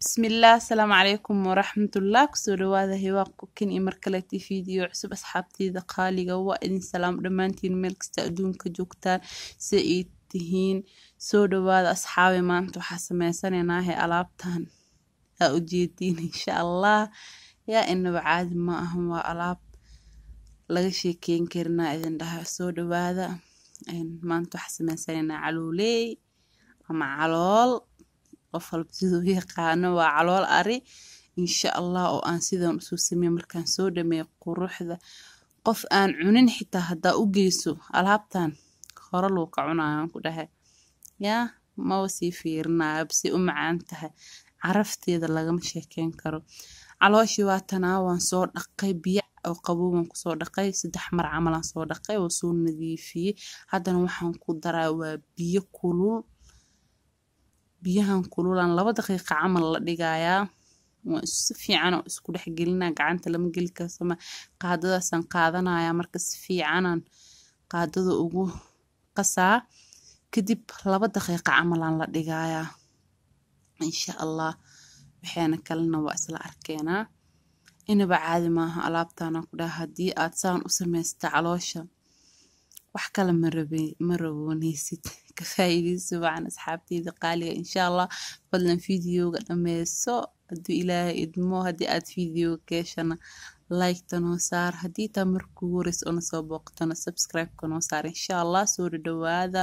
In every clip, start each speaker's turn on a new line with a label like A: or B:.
A: bismillaah asalaamu calaykum waraxmatullah kusoo dhawaada hiwaa kukin iyo markaleeti fiideo cusub asxaabteyda qaaliga waa idin salaam dhammaantiin meel kasta adduunka joogtaan si ay tihiin soo dhawaada asxaabi maanta waxaa sameysanaynahe alaabtan aa ujeediin insha allah yaa inaba caadi ma ahan waa alaab laga sheekeyn karinaa idin dhaha soo dhawaada maanta waxaa sameysanaynaa calooley ama calool qof walba siduu yaqaano waa calool ari insha allah oo aan sidan usoo sameeye markaan soo dhameeyo quruxda qof aan cunin xitaa haddaa u geyso alaabtan hore luu ka cunayaan ku dhahay yaa maba sii fiirinayo basi u macaan tahay carafteeda lagama sheekeyn karo calooshii waa tanaa waan soo dhaqay biyo oo qabowban kusoo dhaqay saddex mar camalaan soo dhaqay oo soo nadiifiyey haddana waxaan ku daraa waa biyo kulul biyahan kululan laba daqiiqa camal la dhigayaa waa si fiican oo isku dhex gelinaa gacanta lama geli karsama qaadadaasaan qaadanayaa marka si fiicanan qaadada ugu qasaa kadib laba daqiiqa camalaan la dhigayaa insha allah waxaana kalena waa isla arkeenaa inaba caadi maaha alaabtana ku dhaha haddii aad saan u samaysta caloosha wax kale ma rabooneysid ka faa'iideyso wacan asxaabteyda qaaliga insha allah fadlan videoga dhameyso hadduu ilaahay idmo haddii aad videoga keeshana like-ta noo saar haddii taa markuu horeys ona soo booqtana subscribe-ka noo saar insha allah soo dhadhawaada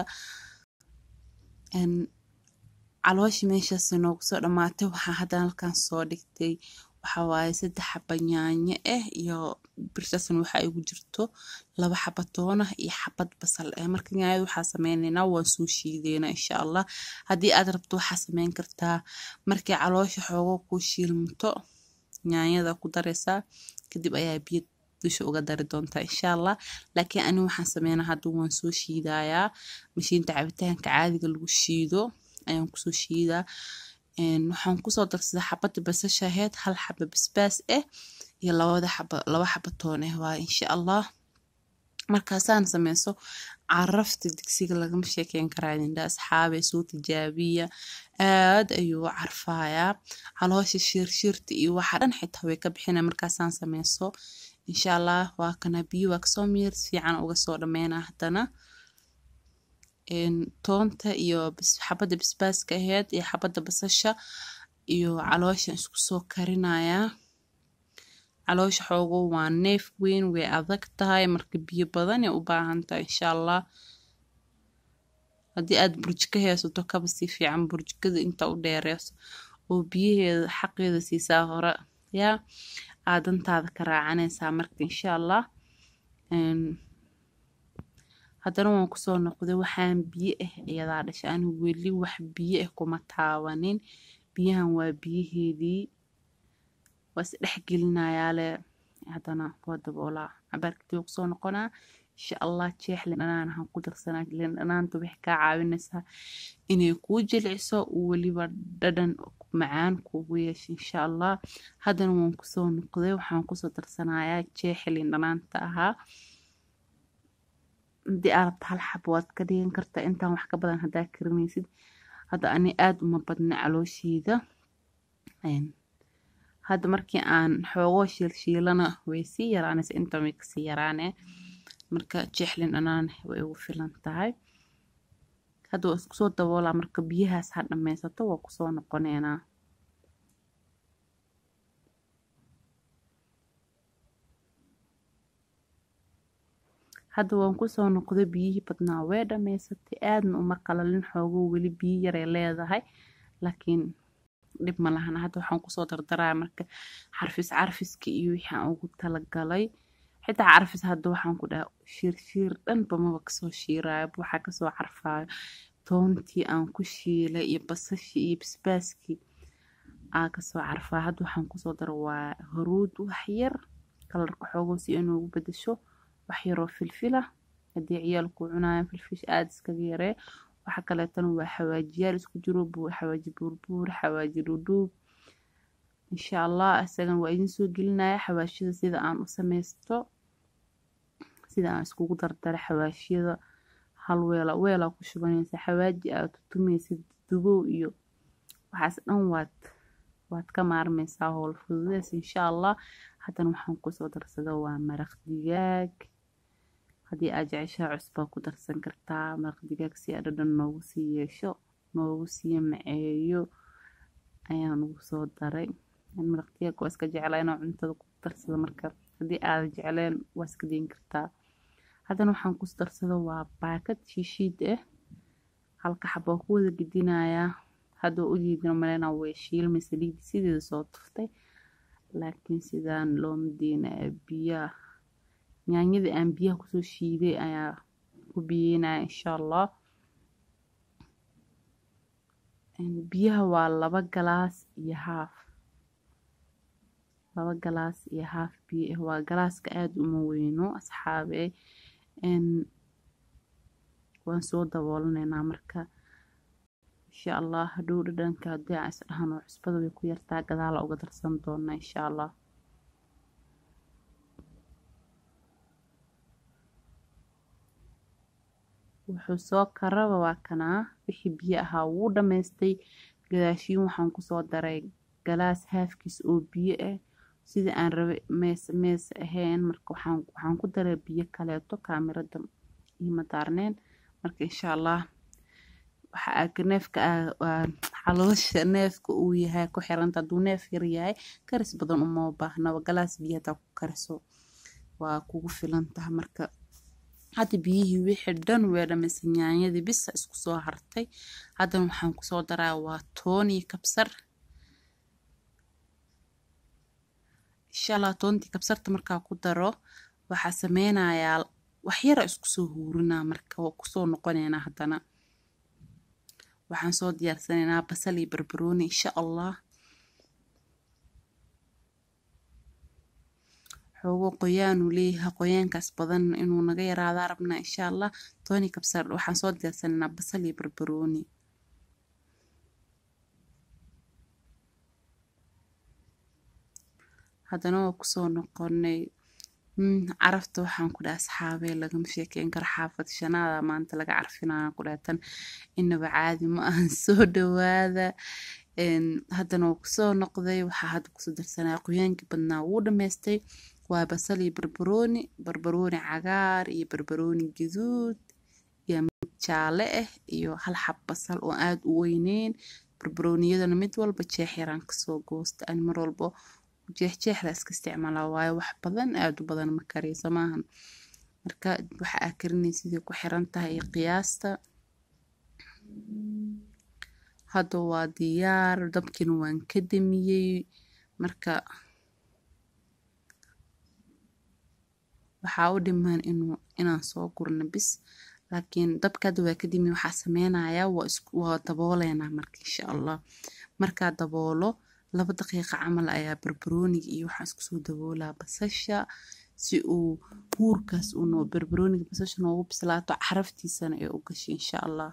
A: calooshi meeshaas noogu soo dhamaatay waxaa haddan halkan soo dhigtay waxaa waaye saddex xaba yaanyo ah iyo birtaasna waxaa igu jirto laba xaba toona iyo xabad basal ah marka yaanyada waxaa sameyneynaa waan soo shiideynaa insha allah haddii aad rabto waxaa sameyn kartaa markii caloosha xoogo ku shiilmato yaanyada ku dareysaa kadib ayaa biyo dusha uga dari doontaa insha allah laakiin ani waxaan sameynaa hadda waan soo shiidayaa mashiinta cabitaanka caadiga lagu shiido ayaan kusoo shiidaa waxaan kusoo darsadaa xabada basasha aheyd hal xaba basbaas ah iyo labada xaba laba xaba toon ah waa insha allah markaasaan sameyso carafta digsiga lagama sheekeyn karaa idindha asxaabe soo tijaabiya aad ayuu u carfayaa caloosha shiirshirta iyo waxa dhan xitaa way ka bixina markaasaan sameyso insha allah waa kana biyo waa kasoo miir fiican uga soo dhameynaa haddana toonta iyo xabadda basbaaska aheyd iyo xabadda basasha iyo calooshan isku soo karinayaa caloosha xoogo waa neef weyn way adag tahay marka biyo badan ay u baahan tahay insha allah haddii aad burjiko haysato kaba si fiican burjikada inta u dheereyso oo biyaheeda xaqeeda siisaa hore yaa aadantaada ka raacanaysaa marka insha allah haddana waan kusoo noqday waxaan biyo ah iyadaa dhashay ani weli wax biyo ah kuma taabanin biyahan waa biyaheedii waa is dhex gelinayaale haddana waa daboolaa cabaarkadib kusoo noqonaa insha allah jeex lindhanaanahan ku darsanaa lindhanaanta waxay kaa caawinaysaa inay kuu jilciso weliba dhadhan macaan kuugu yeesha insha allah haddana waan kusoo noqday waxaan kusoo darsanayaa jeexa lindhanaanta ahaa haddii aad rabto hal xab waad ka dhigan kartaa intaan wax ka badan haddaa karinaysid hadda ani aada uma badna caloosheeda hadda markii aan xoogoo shiilshiilana way sii yaraanaysa intaan way kasii yaraane marka jeexlin dhanaan way ugu filan tahay hadda waa isku soo daboolaa marka biyahaas ha dhammaysato waa kusoo noqoneynaa hadda waan kusoo noqday biyihii badnaa way dhammaysatay aadna uma qalalin xoogo weli biyo yaray leedahay laakiin dhib ma lahana hadda waxaan kusoo dardaraya marka xarfis carfiska iyo wixii aan ugu talagalay xitaa carfis hadda waxaan ku dhaha shiirshiir dhanba maba kasoo shiirayo waxaa kasoo carfaayo toontii aan ku shiilay iyo basashii iyo basbaaskii aa kasoo carfaayo hadda waxaan kusoo dara waa huruud wax yar kalarka xoogo si inoogu bedasho wax yaroo filfila haddii ciyaalku cunaayan filfish aada iskaga yaree waxa kaleetana waa xawaajiyaal isku jiro xawaaji buurbuur xawaaji dhudhuub insha allah isagan waa idin soo gelinaya xawaashiyada sida aan u sameysto sida aan iskugu dardara xawaashiyada hal weela weelaa ku shubanaysa xawaaji aad tutumeysid dubow iyo waxaas dhan waad waad ka maarmeysaa howl fududeys insha allah haddana waxaan kusoo darsada waa maraq digaag haddii aad jeceshaha cusbaa ku darsan kartaa maraq digaag si aa dhadhan noogu sii yeesho noogu sii maceeyo ayaan ugu soo daray maraq digaag waa iska jeclaa inaan cuntada ku darsado marka haddii aada jecleen waa iska dayin kartaa haddana waxaan ku darsada waa baakad shiishiid ah halka xabaa ku wada gedinayaa hadda ujeedina malena way shiilmay saliidii sideeda soo tuftay laakiin sidaan looma diinaya biyaha yaanyadii aan biyaha kusoo shiiday ayaa ku biyeynaya insha allah biyaha waa laba galaas iyo haaf laba galaas iyo haaf biyo ah waa galaaska aada uma weyno asxaabe waan soo daboolaneynaa marka insha allah hadhow dhadhanka haddii aan is dhahano cusbada way ku yartaa gadaala uga darsan doonaa insha allah wuxuu soo karaba waa kanaa wixii biyo ahaa wuu dhammaystay gadaashiin waxaan kusoo daray galaas haafkiis oo biyo ah sidii aan rabay mees mees ahayn marka waxaan waxaan ku daray biyo kaleeto kaamirada iima daarneen marka insha allah waxa aa neefka caloosha neefka uu yahay ku xiranta hadduu neef yar yahay karis badan uma baahnaba galaas biyo hataa ku kariso waa kugu filan taha marka hadda biyihii wixii dhan way dhamaysay yaanyadii bisa isku soo hartay haddana waxaan kusoo daraa waa toon iyo kabsar insha allah toontii kabsarta markaa ku daro waxaa sameynayaa waxyara isku soo huurinaa marka waa kusoo noqoneynaa haddana waxaan soo diyaarsanaynaa basal iyo barbarooni insha allah xoogo qoyaanuu leeyahay qoyaankaas badan inuu naga yaraadaa rabnaa insha allah tooni kabsar waxaan soo diyaarsanaynaa basal iyo barbarooni haddana waa kusoo noqonay carafta waxaan ku dhaha asxaabee lagama sheekeyn karo xaafad shanaada maanta laga carfinaya ku dhaatan inaba caadi ma ahan soo dhawaada haddana waa kusoo noqday waxaa hadda kusoo darsanaya qoyaankii badnaa wuu dhammaystay waa basal iyo barbarooni barbarooni cagaar iyo barbarooni gaduud iyo mid jaale ah iyo hal xab basal oo aada u weyneyn barbarooniyadana mid walba jeex yaraan kasoo goosta ani mar walbo jeexjeexda iska isticmaalaa waayo wax badan aada u badan ma kariyso maahan marka waxa aa karinay sidii ku xiran tahay iyo qiyaasta hadda waa diyaar dabkiina waan ka damiyey marka waxaa u dhimaan inuu inaan soo gurno bis laakiin dabka hadda waa ka damiyey waxaa sameynayaa waa isku waa dabooleynaa marka insha allah markaa daboolo laba daqiiqa camal ayaa barbarooniga iyo waxaan isku soo daboolaa basasha si uu huurkaas uu barbarooniga basasha noogu bislaato caraftiisana ay u gashay insha allah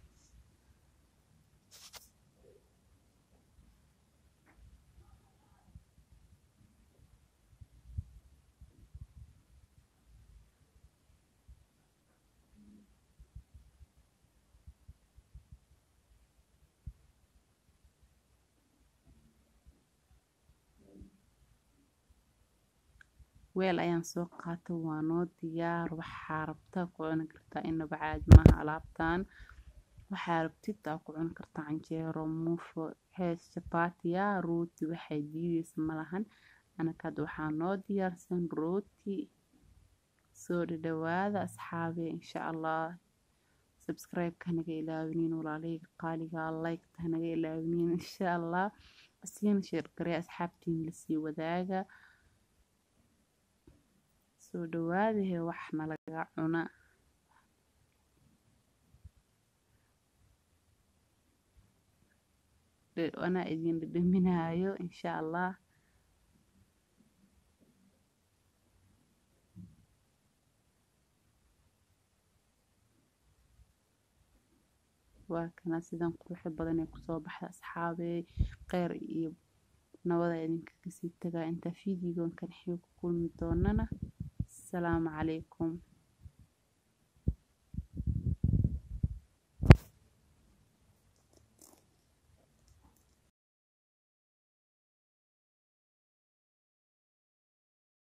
A: weel ayaan soo qaatay waa noo diyaar waxaa rabtaa ku cuni kartaa inaba caadi maaha alaabtan waxaa rabtid aa ku cuni kartaa canjeero muufo hees jabaatiya rooti waxay diideysa malahan anaka hadda waxaa noo diyaarsan rooti soo dhadhawaada asxaabe insha allah subscribe-ka hanaga ilaawiniin walaalahayga qaaliga like-ta hanaga ilaawiniin insha allah asiina sheergaree asxaabtiin lasii wadaaga soo dhawaadahe wax nalaga cuna anaa idin dhadhaminaayo insha allah waa kana sidan quruxda badan ee kusoo baxda asxaabey kheyr iyo nabada idinkaga sii tagaa intaa fiidiyogan kan xigo ku kulmi doonana asalaamu calaykum